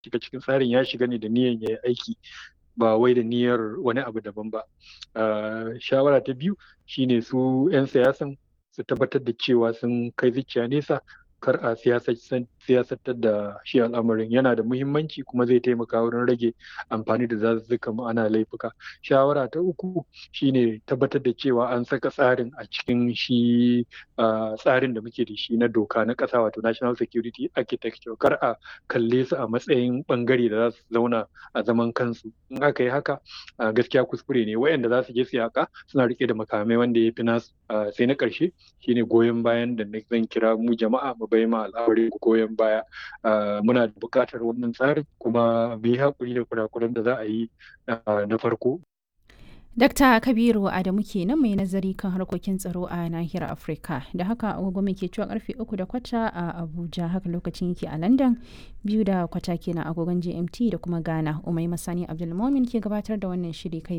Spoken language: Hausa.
shiga cikin tsarin ya shiga ne da niyyar ya yi aiki ba wai da niyyar wani abu daban ba shawara ta biyu shine su 'yan siyasan su tabbatar da cewa sun kai zuciya nesa kar a siyasantar da shi al'amarin yana da muhimmanci kuma zai taimaka wurin rage amfani da zazzuka ana laifuka shawara ta uku shine tabbatar da cewa an saka tsarin a cikin shi tsarin da muke da shi na doka na ƙasa wato national security architecture kar a kalle su a matsayin bangare da za su zauna a zaman kansu in aka yi haka gaskiya kuskure ne wayanda za su je su yaka suna rike da makamai wanda ya fi nasu sai na ƙarshe shine goyon bayan da zan kira mu jama'a mu bai ma al'amari goyon baya muna da buƙatar wannan tsarin kuma mu yi haƙuri da kurakuran da za a yi na farko Dakta Kabiru Adamu kenan mai nazari kan harkokin tsaro a nahiyar Afirka. Da haka agogo ke cewa karfe uku da kwata a Abuja haka lokacin yake a London biyu da kwata kenan agogon GMT da kuma Ghana. Umai Masani Abdulmomin ke gabatar da wannan shiri kai